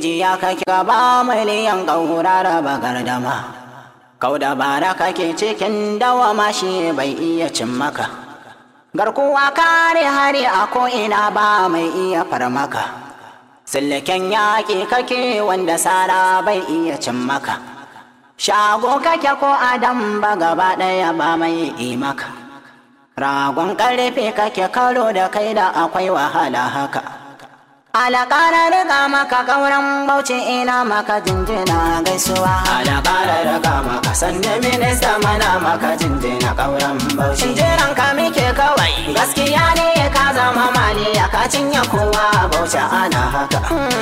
jiya kake gaba miliyan ƙaura raba gardama kau da bara kake cikin dawama shi bai iya cin maka garkuwa kare hari a ko'ina ba mai iya farmaka silken yaƙi kake wanda sara bai iya cin maka shago kake ko adam ba gaba ɗaya ba mai yi maka ragon ƙarfe kake karo da kai da akwai wahala haka Alakara riga maka kauran bauchi ina maka jinjina gaisuwa. Alakara riga maka sanda minista mana maka jinjina kauran bauchi. Jinjiran ka muke kawai gaskiya ne ka zama mali ya ka cinye kowa bauchi ana haka.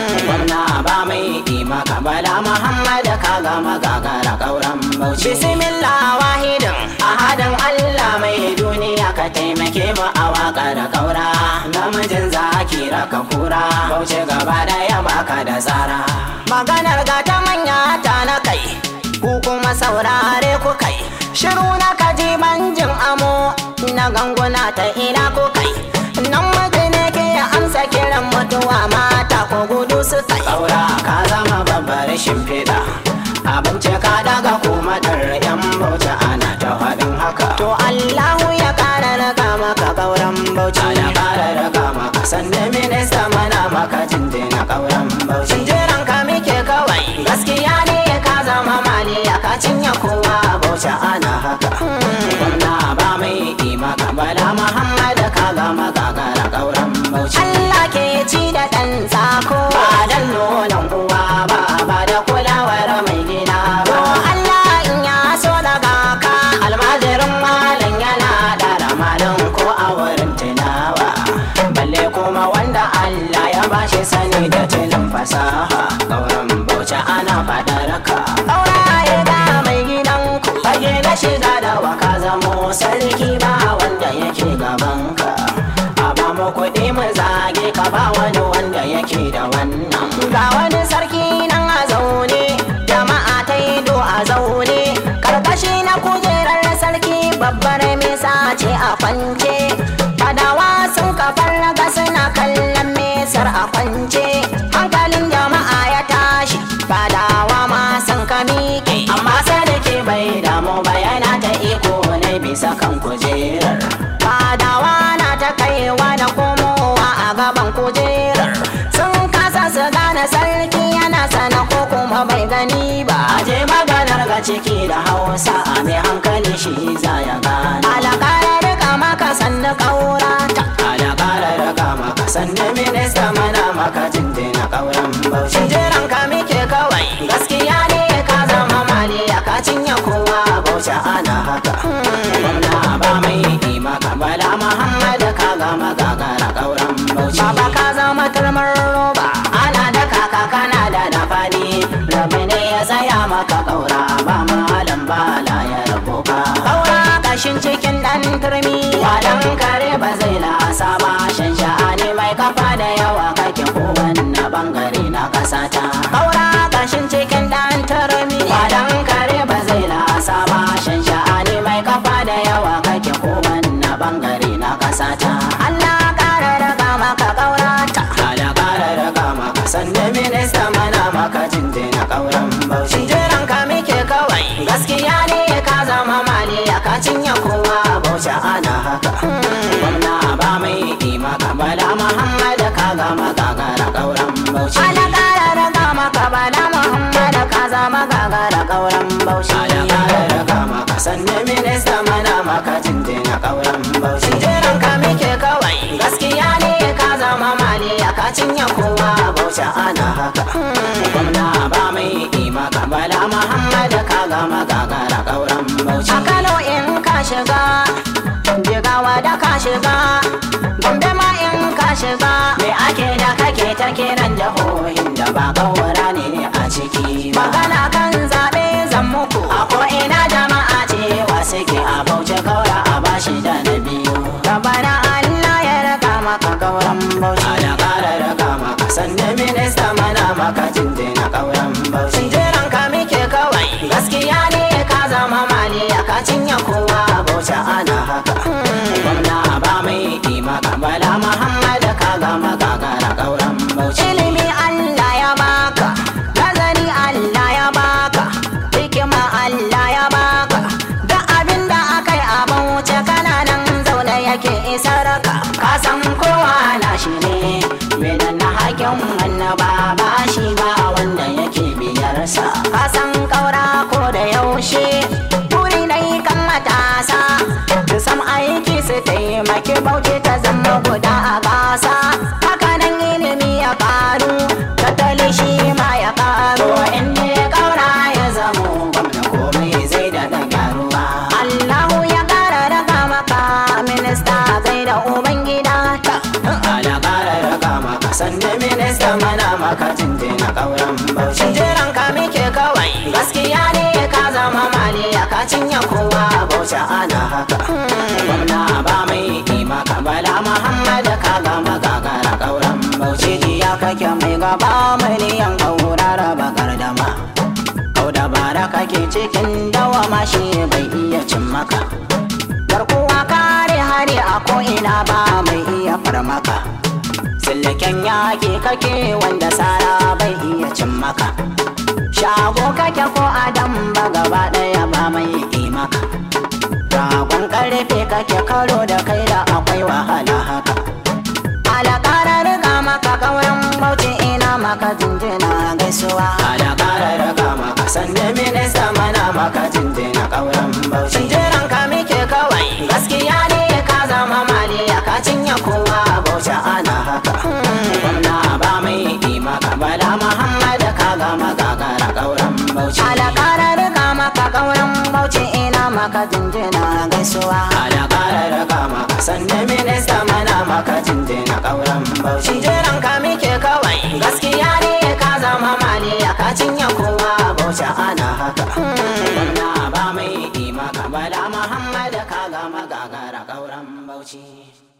Gwamna ba mai yi maka bala Muhammad ka gama gagara kauran bauchi. Bismillah wahidin ahadin Allah mai duniya ka taimake mu a waka da kaura. Namijin zaki raka kura. bauchi gaba daya baka da tsara maganar ga ta manya ta na kai ku kuma saurare ku kai shiru na kaji banjin amo na ganguna ta ina ku kai nan mace ne ke amsa kiran mutuwa mata ko gudu su kai saura ka zama babbar shimfiɗa abinci ka daga kuma dar yan bauchi ana ta faɗin haka to Allahu ya kara raka maka kauran bauchi ya kara raka maka sanda minista mana maka jinjina kauran bauchi jiran ka muke kawai gaskiya ne ka zama mali ya ka cinye kowa bauchi ana haka gwamna ba mai yi maka bala muhammad ka gama gagara kauran bauchi Allah ke ci da ɗan tsako ba dan nonon uwa ba ba da kulawar mai gida ba Allah in ya so daga ka almajirin malam yana da malam ko a wurin tunawa balle kuma wanda Allah ya bashi sani da tilin fasaha kauran bauchi ana fadar ka auraye da mai gidan ku fage na shiga da waka zamo sarki ba wanda yake gaban ka a ba mu kuɗi mu zage ka ba wani wanda yake da wannan ga wani sarki nan a zaune jama'a ta yi do a zaune karkashi na kujerar sarki babbar mesa ce a kwance fadawa sun kafar raga suna kallon mesar a kwance hankalin jama'a ya tashi fadawa ma sun ka miƙe amma sadake bai damu ba yana ta iko ne bisa kan kujerar fadawa na ta kaiwa da komowa a gaban kujerar sun kasa su gane sarki yana sana ko kuma bai gani ba je maganar ga ciki da hausa a mai hankali shi za ya gane alakara rika maka sanda kaura ta alakara rika maka sanda minista mana maka jinjina kauran bauchi jiran ka muke kawai gaskiya ne ka zama mali ya ka cinye kowa bauchi ana haka gwamna ba mai yi maka bala muhammad ka gama gagara kauran bauchi baba ka zama turmar roba ana da kaka kana da na fadi rabi ne ya tsaya maka kaura ba malam bala ya rabo ka kaura kashin cikin dan turmi wadan kare ba zai lasa ba shan sha'ani mai kafa da yawa kake kowanne bangare na kasata kaura kashin cikin dan turmi wadan kare ba zai lasa ba shan sha'ani mai kafa da yawa kake kowanne bangare na kasata Allah kara raga maka kaura ta Allah kara raga maka sanda minista mana maka jinjina kauran bauchi jiran ka muke kawai gaskiya ne ka zama mali ya ka cinye kowa bauchi ana haka gwamna ba mai yi maka bala muhammad ka gama gagara kauran bauchi ala kara raga maka bala muhammad ka zama gagara kauran bauchi ala kara raga maka sanda minista mana maka jinjina kauran bauchi jiran ka muke kawai gaskiya ne ka zama mali ya ka cinye kowa bauchi ana haka gwamna ba mai yi maka bala muhammad ka gama gagara kauran bauchi a kano in ka shiga jigawa da ka shiga gombe ma in ka shiga me ake da kake ta kiran jihohin da ba kawara ne a ciki magana kan zaɓe zan muku a ko'ina jama'a cewa suke a bauchi kaura a bashi da na biyu gabana allah ya raka maka kauran bauchi da ƙara raka maka sanda minista mana maka jinjina kauran bauchi jiran ka muke kawai gaskiya ne ka zama mali ya ka cinye kowa bauchi ana haka gwamna ba mai yi maka bala muhammad ka gama gagara kauran bauchi ilimi allah ya baka kauran bauchi jiran ka muke kawai gaskiya ne ka zama maliya ka cinye kowa bauchi ana haka gwamna ba mai kima ka bala muhammad ka gama gagara kauran bauchi jiya kake mai gaba miliyan kaurara bakar dama kau da bara kake cikin dawama shi bai iya cin maka garkuwa kare hari a ko'ina ba mai iya farmaka sillaken yaƙi kake wanda sara bai iya cin maka shago kake ko adam ba gaba ɗaya ba mai yi maka ragon ƙarfe kake karo da kai da akwai wahala haka alakarar riga maka kauran bauchi ina maka jinjina gaisuwa alakarar riga maka sanda minista mana maka jinjina kauran bauchi jiran ka muke kawai gaskiya ne ka zama maliya ka cinye kowa bauchi ana haka gwamna ba mai yi maka bala muhammad ka gama gagara kauran bauchi alakarar riga maka kauran bauchi ina maka jinjina gaisuwa alakarar riga maka sanda minista mana maka jinjina kauran bauchi jiran ka muke kawai gaskiya ne ka zama maliya ka cinye kowa bauchi ana haka gwamna ba mai yi maka bala muhammad ka gama gagara kauran bauchi